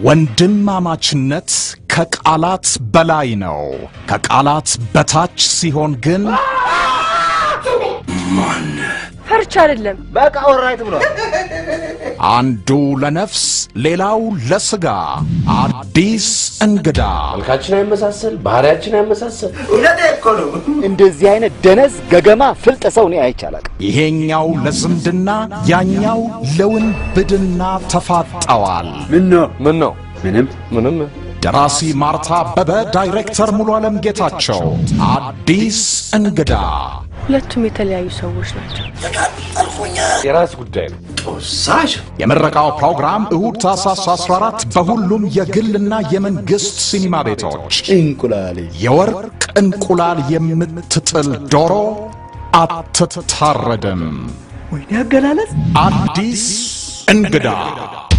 ወንድማማችነት ከቃላት በላይ ነው። ከቃላት በታች ሲሆን ግን ፈርቻ አይደለም። በቃ ኦራይት ብሏል። አንዱ ለነፍስ ሌላው ለስጋ አዲስ እንግዳ መልካችን አይመሳሰል፣ ባህሪያችን አይመሳሰል። እንደዚህ አይነት ደነዝ ገገማ ፍልጥ ሰው እኔ አይቻላል። ይሄኛው ለዝምድና ያኛው ለውንብድና ተፋጠዋል። ምን ነው ምን ነው? ምንም ምንም። ደራሲ ማርታ አበበ፣ ዳይሬክተር ሙሉ ዓለም ጌታቸው። አዲስ እንግዳ ሁለቱም የተለያዩ ሰዎች ናቸው። የራስ ጉዳይ ነው። የምረቃው ፕሮግራም እሁድ ታኅሳስ 14 በሁሉም የግልና የመንግሥት ሲኒማ ቤቶች። እንቁላሌ የወርቅ እንቁላል የምትጥል ዶሮ አትታረድም። ወይኔ አገላለጽ አዲስ እንግዳ